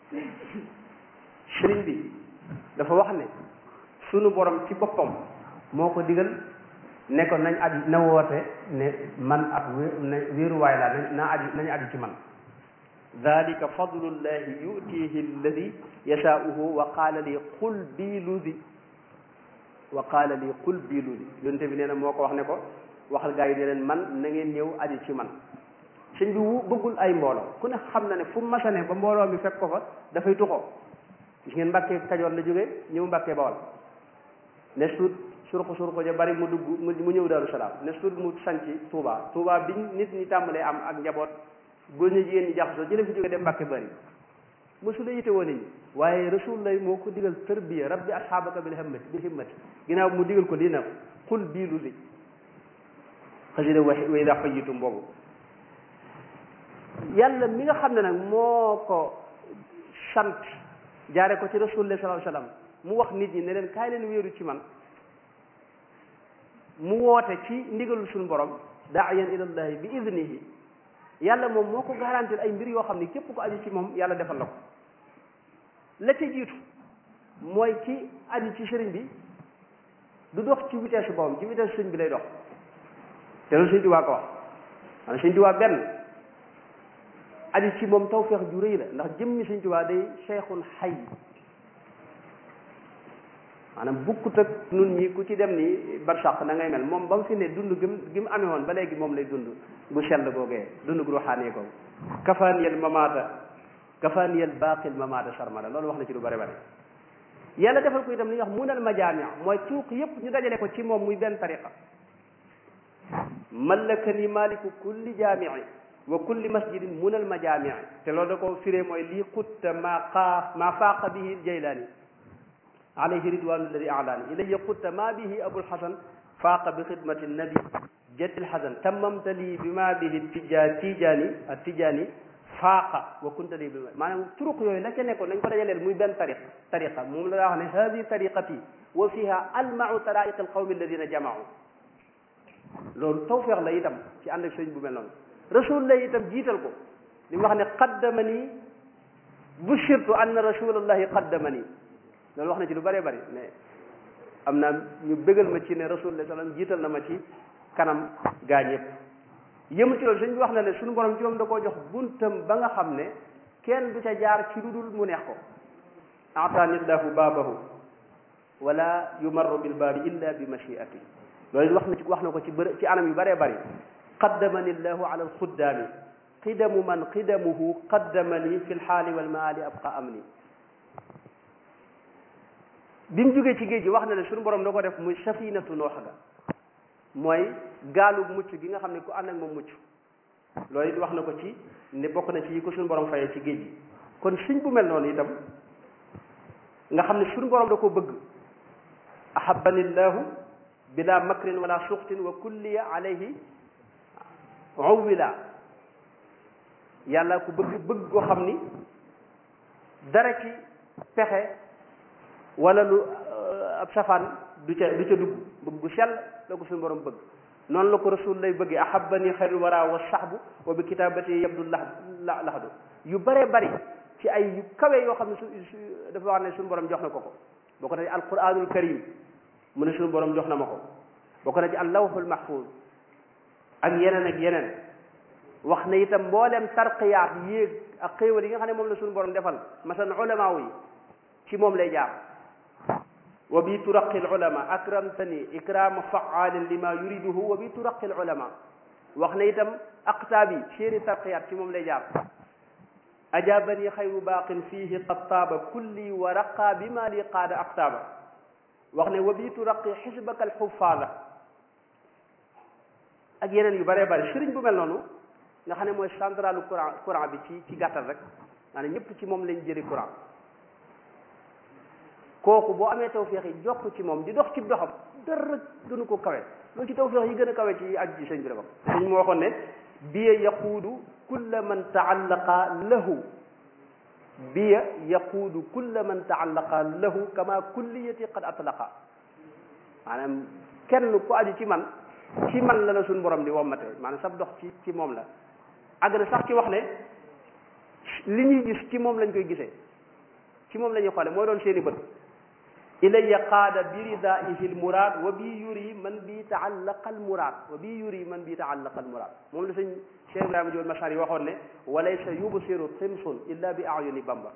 sëriñ bi dafa wax ne sunu borom ci boppam moo ko digal ne ko nañ aju na woote ne man ab wéeruwaay laa nañ naa aju nañ aju ci man dalika fadlullahi yutihi alladi yashaauhu wa qaala li qul bii ludi wa qaala li qul bii ludi yonte bi nee na moo ko wax ne ko waxal gaa yi ne leen man na ngeen ñëw aju ci man sëñ bi wu bëggul ay mbooloo ku ne xam na ne fu masane ba mbooloo mi fekk ko fa dafay tuxoo gis ngeen mbàkkee kajoor la jógee ñëw mbàkkee bawal ne suut surko surko ja bari mu dugg mu ñëw daaru salaam ne suut mu sanci Touba Touba biñ nit ñi tàmbalee am ak njaboot góor ñi jigéen ñi jaxasoo jële fi jóge dem mbàkke bari mosula yite woon nit ñi waaye rasul lay moo ko digal tarbiya rabbi asxaabaka bil himmati bil himmati ginnaaw mu digal ko lii nag xul bii lu li xasida wa wa ida xayitum boobu yàlla mi nga xam ne nag moo ko sant jaare ko ci rasulullah sallallahu alayhi wasallam mu wax nit ñi ne leen kaay leen wéeru ci man mu woote ci ndigalul suñu borom daayan ilallahi bi idnihi yàlla moom moo ko garantir ay mbir yoo xam ne képp ko aju ci moom yàlla defal la ko la ca jiitu mooy ki aju ci sëriñ bi du dox ci vitesse boppam ci vitesse sëriñ bi lay dox te loolu sëriñ Tuubaa ko wax maanaam sëriñ Tuubaa benn aju ci moom tawfeex ju rëy la ndax jëmmi sëriñ Tuubaa day cheikhun xay maanaam bukkut ak nun ñi ku ci dem ni barsàq na ngay mel moom ba mu fi ne dund gi mu gi mu amee woon ba léegi moom lay dund gu sell googee dund gu ruxaanee googu kafaaniyal mamaata kafaaniyal baaqil mamaata sarmada loolu wax na ci lu bari bari yàlla defal ko itam li ñuy wax munal majaamia mooy tuuq yépp ñu dajale ko ci moom muy benn tariqa mallakani maliku kulli jaamii wa kulli masjidin munal majaamii te loolu da ko firee mooy lii xutta maa xaa maa faaqa bihi jaylaani alayhi ridwanu alladi alaani ilayya qutta ma bihi abul hasan faaqa bi xidmati nabi jaddil hasan tammamta lii bi ma bihi tijaan tijaani ak tijaani faaqa wa kunta lii bi maanaam turuq yooyu la ca nekkoon nañ ko dajaleel muy benn tariq tariqa moom la daa wax ne hadi tariqati wa fiha almau taraiq alqawmi alladina jamaau loolu tawfeex la itam ci ànd ak sëñ bu mel noonu rasul la itam jiital ko li mu wax ne qaddamani bushirtu anna rasulallahi qaddamani loolu wax na ci lu bëree bëri mais am naa ñu bégal ma ci ne rasulullah sallam jiital na ma ci kanam gaa ñëpp yëmu ci loolu sëñ bi wax na ne suñu borom ci moom da koo jox buntam ba nga xam ne kenn du ca jaar ci lu dul mu neex ko ataanillahu baabahu wala yumarru bil baabi illa bi machiati loolu wax na ci wax na ko ci bër ci anam yu bëree bëri qaddamani llahu ala alxuddaami qidamu man qidamuhu qaddamani fi lxaali walmaali abqa amni bi mu jógee ci géej gi wax na ne suñu borom da ko def muy safinatu noox ga mooy gaalu mucc gi nga xam ne ku ànd ak moom mucc loolu it wax na ko ci ne bokk na ci yi ko suñu borom fayee ci géej gi kon suñ bu mel noonu itam nga xam ne suñu borom da ko bëgg ahabani llahu bila makrin wala suxtin wa kulliya alayhi uwila yàlla ku bëgg bëgg koo xam ni dara ci pexe wala lu ab safaan du ca du ca dugg bëgg gu sell la ko suñu borom bëgg noonu la ko rasul lay bëggee ahabani xayrul wara wa sahbu wa bi kitabati yabdu la laxdu yu bëree bëri ci ay yu kawe yoo xam ne su dafa wax ne suñu borom jox na ko ko boo ko na ci alquranul karim mu ne suñu borom jox na ma ko boo ko na ci allawhul mahfuz ak yeneen ak yeneen wax na itam mboolem tarqiyaat yéeg ak xéewal yi nga xam ne moom la suñu borom defal masalan ulamaaw yi ci moom lay jaar wa bi turaqi alulama akramtani ikrama faalin lima yuriduhu wa bi turaqi alulama wax na itam aqtaab yi seeni tarqiyaat ci moom lay jaar ajabani xayru baaqin fihi qad taaba kulli wa raqa bima li qaada aqtaaba wax ne wa bi turaqi xisbaka alxufaada ak yeneen yu bëree bëri sëriñ bu mel noonu nga xam ne mooy centralu courant courant bi ci ci gàttal rek maanaam ñëpp ci moom lañ jëri courant kooku boo amee tawféex yi jokk ci moom di dox ci doxam dara gënu ko kawe loolu ci tawféex yi gën a kawe ci aju ci sëñ bi la bokk sëñ moo waxoon ne biya yaquudu kulla man taallaqa lahu biya yaquudu kulla man taallaqa lahu kama kulliyati qad atlaqa maanaam kenn ku aju ci man ci man la la suñ borom di wommate maanaam sab dox ci ci moom la àgg na sax ci wax ne li ñuy gis ci moom lañ koy gisee ci moom la ñuy xoole mooy doon seeni bët ilayya qaada bi ridaihi l muraad wa bi yuri man bi taallaqa al muraad wa bi yuri man bi taallaqa al muraad moom la sëñ Cheikh Ibrahima Jóob Machar yi waxoon ne walaysa yubsiru timsun illa bi ayuni bamba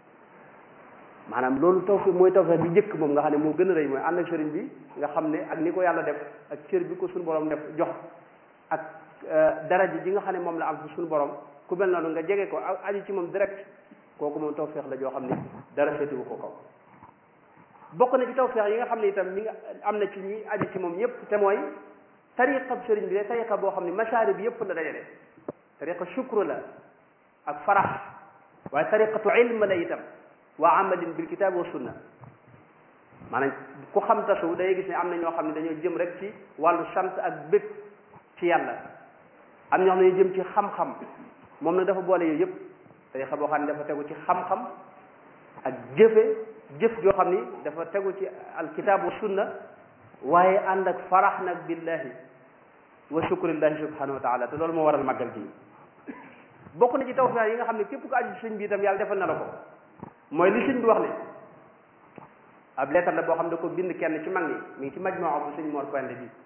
maanaam loolu tawfiq mooy tawfiq bi njëkk moom nga xam ne moo gën a rëy mooy ànd ak sëriñ bi nga xam ne ak ni ko yàlla def ak cër bi ko suñu borom def jox ak daraja ji nga xam ne moom la am ci suñu borom ku mel noonu nga jege ko aju ci moom direct kooku moom tawfiq la joo xam ne dara féetewu ko kaw bokk na ci tawfiq yi nga xam ne itam ñi nga am na ci ñi aju ci moom ñëpp te mooy tariqa sëriñ bi de tariqa boo xam ne masaari bi yëpp la dajale tariqa shukru la ak farax waaye tariqatu ilm la itam wa amalin bil kitab wa sunna maanaam ku xam tasu day gis ne am na ñoo xam ne dañoo jëm rek ci wàllu sant ak bëgg ci yàlla am ñoo xam ne dañoo jëm ci xam-xam moom nag dafa boole yooyu yëpp tariqa boo xam ne dafa tegu ci xam-xam ak jëfe jëf joo xam ni dafa tegu ci alkitab wa sunna waaye ànd ak farax nag billahi wa shukrillahi subhanahu wa taala te loolu moo waral màggal gi bokk na ci tawfiq yi nga xam ne képp ko aju sëñ bi itam yàlla defal na la ko mooy li sëñ bi wax ne ab leetar la boo xam ne da ko bind kenn ci mag ñi mi ngi ci majmaa bu sëñ Mor Pende bi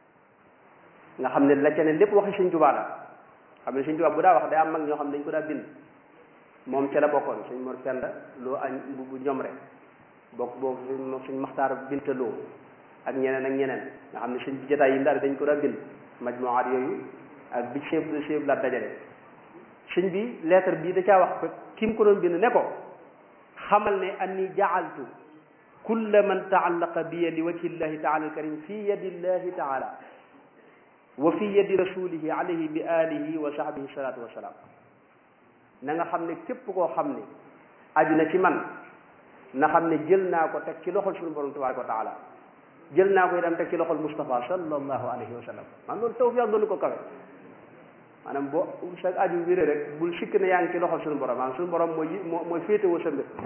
nga xam ne la ca ne lépp waxi sëñ Tuubaa la xam ne sëñ Tuubaa bu daa wax day am mag ñoo xam ne dañ ko daa bind moom ca la bokkoon sëñ Mor Penda loo añ bu bu ñoom rek bokk boobu sëñ Maxtaar Binta Loo ak ñeneen ak ñeneen nga xam ne sëñ bi jotaay yi ndaal dañ ko daa bind majmuwaat yooyu ak bi chef chef la dajale sëñ bi lettre bii da caa wax ko ki mu ko doon bind ne ko xamal ne anni jaaltu kulla man taallaqa biya li wajhi llahi taala alkarim fi yadi llahi taala wa fi yadi rasulihi alayhi bi alihi wa sahbihi salatu wasalaam na nga xam ne képp koo xam ne aju na ci man na xam ne jël naa ko teg ci loxol suñu borom tabaraka wa taala jël naa ko itam teg ci loxol Moustapha sallallahu alayhi wa sallam man loolu tawfiq doonu ko kawe maanaam boo sa aju wéré rek bul sikk ne yaa ngi ci loxol suñu borom maanaam suñu borom mooy mooy féetewoo sa mbir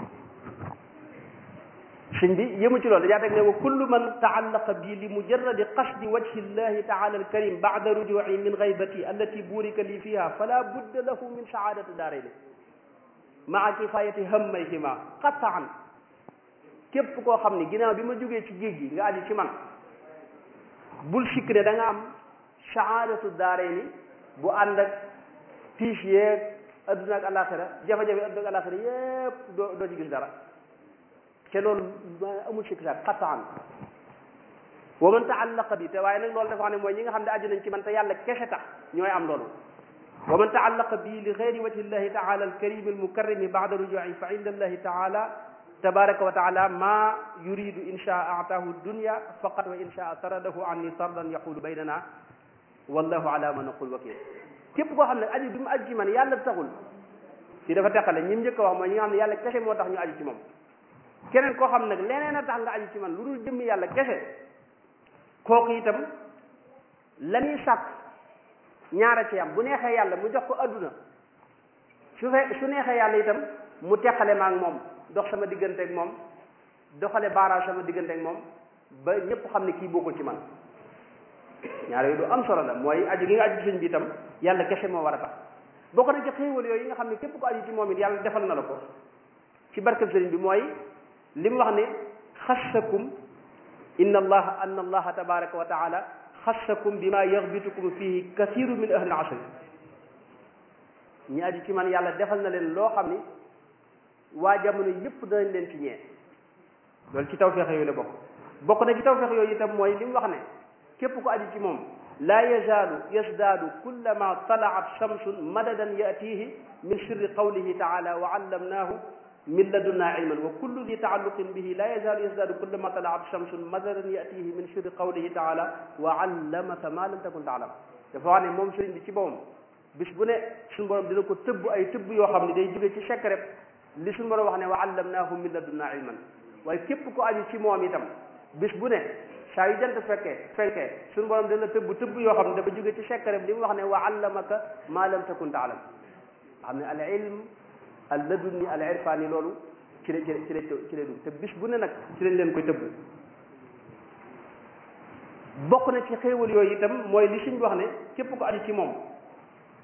sëñ bi yëmu ci loolu dajaa teg ne wa kullu man taallaqa bi li mujarradi qasdi wajhi llahi taala alkarim bada rujui min gaybati allati burika li fiha fala budda lahu min saadati daarayni maa kifayati hammayhima qataan képp koo xam ni ginnaaw bi ma jógee ci géej gi nga aju ci man bul sikk ne da nga am saadatu daarayni bu ànd ak tiis yeeg adduna ak alaxira jafe-jafe adduna ak alaxira yépp doo doo ci gis dara te loolu amul sikk sax qataan wa man taallaqa bi te waaye nag loolu dafa xam ne mooy ñi nga xam ne aju nañ ci man te yàlla kese tax ñooy am loolu wa man taallaqa bi li gayri wajhi llahi taala alkarim almukarrimi bada rujui fa inda allahi taala tabaraka wa taala ma yuridu in shaa ataahu dunya faqat wa in shaa taradahu anni tardan yaqulu baynana wallahu ala ma naqul wakil képp koo xam ne aju bi mu aju ci man yàlla taxul ci dafa teqale ñi mu njëkk a wax mooy ñi nga xam ne yàlla kese moo tax ñu aju ci moom keneen koo xam nag leneen a tax nga aju ci man lu dul jëmmi yàlla kese kooku itam la ñuy sàkk ñaara ci am bu neexee yàlla mu jox ko adduna su fe su neexee yàlla itam mu teqale ma ak moom dox sama diggante ak moom doxale baaraas sama diggante ak moom ba ñëpp xam ne kii bokkul ci man ñaar yooyu du am solo la mooy aju gi nga aju ci sëñ bi itam yàlla kese moo war a tax bokk na ci xéewal yooyu yi nga xam ne képp ko aju ci moom it yàlla defal na la ko ci barkeb sëriñ bi mooy li mu wax ne xassakum inna allaha anna allaha tabaraka wa taala xassakum bima yaxbitukum fihi kathiru min ahli asri ñi aju ci man yàlla defal na leen loo xam ni waa jamono yëpp danañ leen ci ñee loolu ci tawfeex yooyu la bokk bokk na ci tawfeex yooyu itam mooy li mu wax ne képp ko aju ci moom laa yazaalu yasdaadu kullama talaat shamsun madadan yatihi min sirri qawlihi taala wa allamnaahu min ladunna ilman wa kullu di taalluqin bihi laa yazaalu yasdaadu kullama talaat shamsun madadan yatihi min sirri qawlihi taala wa allamaka ma lam takun taalam dafa wax ne moom sëriñ bi ci boppam bis bu ne suñu borom dina ko tëbb ay tëbb yoo xam ne day jóge ci secret li suñu borom wax ne wa allamnaahu min ladunna ilman waaye képp ko aju ci moom itam bis bu ne saa yu jant fekkee fekkee suñu borom dina tëbb tëbb yoo xam ne dafa jóge ci secret li mu wax ne wa allamaka ma lam takun taalam xam ne al ilm al ladunni al irfani loolu ci la ci la ci la ci la dugg te bis bu ne nag ci lañ leen koy tëbb bokk na ci xéewal yooyu itam mooy li suñ wax ne képp ko aju ci moom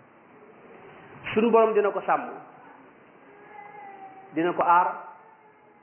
suñu borom dina ko sàmm dina ko aar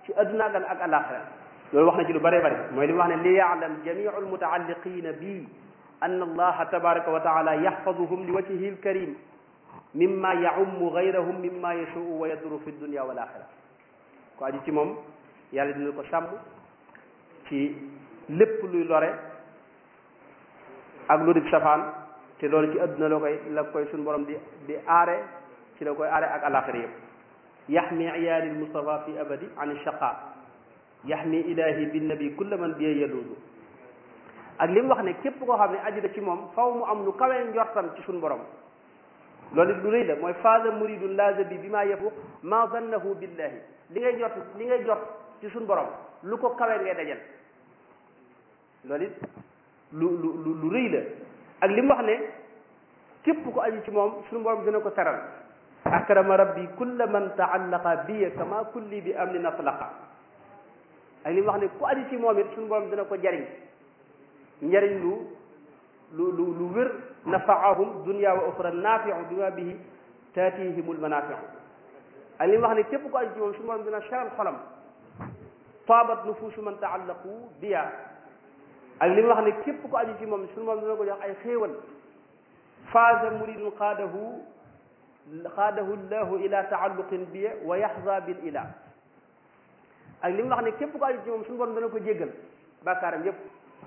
ci adduna ak ak alaxira loolu wax na ci lu bëree bëri mooy li mu wax ne li yaalam jamiu almutaalliqina bi anna allaha tabaraka wa taala yaxfaduhum li wajhihi alkarim mimma yaummu gayrahum mimma yashuu wa yaduru fi dunia wal axira ko aju ci moom yàlla dina ko sàmm ci lépp luy lore ak lu di safaan te loolu ci adduna la koy la koy suñu borom di di aare ci la koy aare ak alaxira yëpp yaxmi iyaali lmustafa fi abadi an shaqa yaxmi ilahi binnabi kulla man biye yaluudu ak li mu wax ne képp koo xam ne aju na ci moom faw mu am lu kawee njortam ci suñu borom loolu it lu rëy la mooy faada muridun laaza bi bi maa yafuq ma zannahu billahi li ngay jot li ngay jot ci suñu borom lu ko kawee ngay dajal loolu it lu lu lu rëy la ak li mu wax ne képp ko aju ci moom suñu borom dina ko teral akrama rabbi kulla man taallaqa biya kama kulli bi amnin atlaqa ak li mu wax ne ku aju ci moom it suñu borom dina ko jariñ njariñ lu lu lu lu wér nafaahum dunya wa oxra naafiu bima bihi taatihimul manaafiu ak li mu wax ne képp ko aju ci moom suñu borom dina seral xolam taabat nufuusu man taallaqu biya ak li mu wax ne képp ko aju ci moom suñu moom dina ko jox ay xéewal faaza muridun xaadahu xaadahu llahu ila taalluqin biya wa yaxza bil ila ak li mu wax ne képp ko aju ci moom suñu borom dana ko jéggal bàkkaaram yépp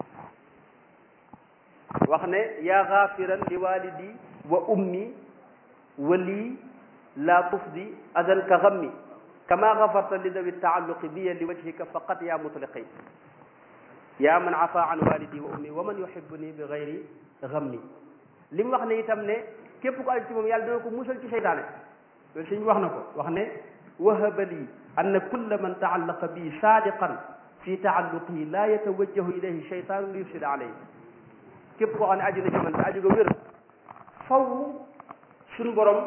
wax ne yaa xaafiran li walidi wa ummi wa lii laa tufdi adan ka xammi kama xafarta li dawi taalluqi biya li wajhika faqat yaa mutliqi yaa man afa an walidi wa ummi wa man yuhibbuni bi gayri xammi li mu wax ne itam ne képp ko aju ci moom yàlla dina ko musal ci seytaane loolu suñ wax na ko wax ne wahaba lii anna kulla man taallaqa bi saadiqan fi taalluqihi laa yatawajjahu ilayhi sheytaanu li yufsida alayhi képp koo xam ne aju na ci man te aju ga wér faw suñu borom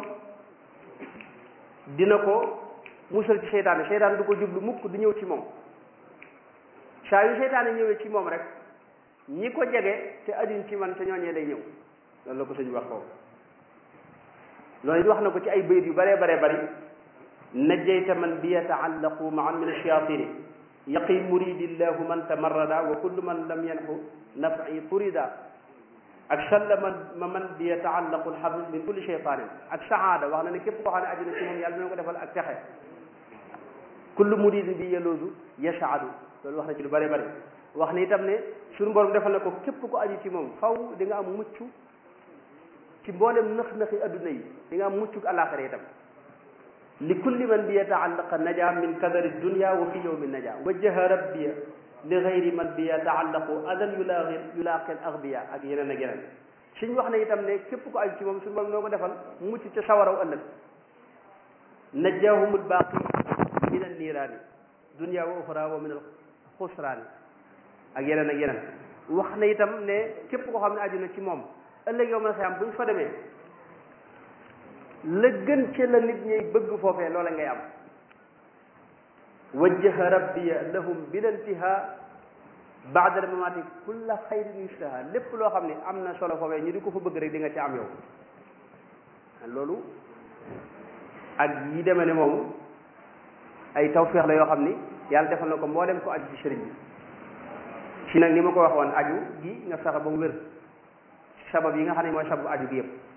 dina ko musal ci seytaane seytaane du ko jublu mukk du ñëw ci moom saa yu seytaane ñëwee ci moom rek ñi ko jege te ajuñ ci man te ñooñee day ñëw loolu la ko sëñ wax foofu loolu it wax na ko ci ay bayit yu bëree baree bëri najjayta man bi yataallaqu maan min ashayatini yaqi muridillahu man tamarrada wa kullu man lam yanxu nafi turida ak salla man ma man bi yataallaqu alxabib min kulli cheytanin ak saada wax na ne képp koo xam ne aju na ci moom yàlla dina ko defal ak texe kullu muridin bi yeloodu yasaadu loolu wax na ci lu bëree bëri wax ni itam ne suñu borom defal na ko képp ko aju ci moom faw di nga am mucc ci mboolem nëx-nëxi adduna yi di nga am muccuk àllaaxira itam li kulli man bi yataallaqa naja min kadari dunia wa fi yowmi naja wajjaha rabbiya li gayri man bi yataallaqu adan yulaaqi yulaaqi al agbiya ak yeneen ak yeneen suñ wax ne itam ne képp ko aju ci moom suñu borom noo ko defal mucc ca sawaraw ëllëg najjahum albaaqi min an niiraani dunia wa uxra wa min al xusraani ak yeneen ak yeneen wax na itam ne képp koo xam ne aju na ci moom ëllëg yow ma xam bu ñu fa demee la gën ci la nit ñuy bëgg foofee loola ngay am wajjaha rabbiya lahum bil intiha baada al mamati kulla xayrin yustaha lépp loo xam ne am na solo foofee ñu di ko fa bëgg rek di nga ci am yow loolu ak yi demee ne moom ay tawféex la yoo xam ni yàlla defal na ko mboolem ko aju ci sëriñ bi ci nag ni ma ko waxoon aju gi nga fexe ba mu wér sabab yi nga xam ne mooy sababu aju gi yëpp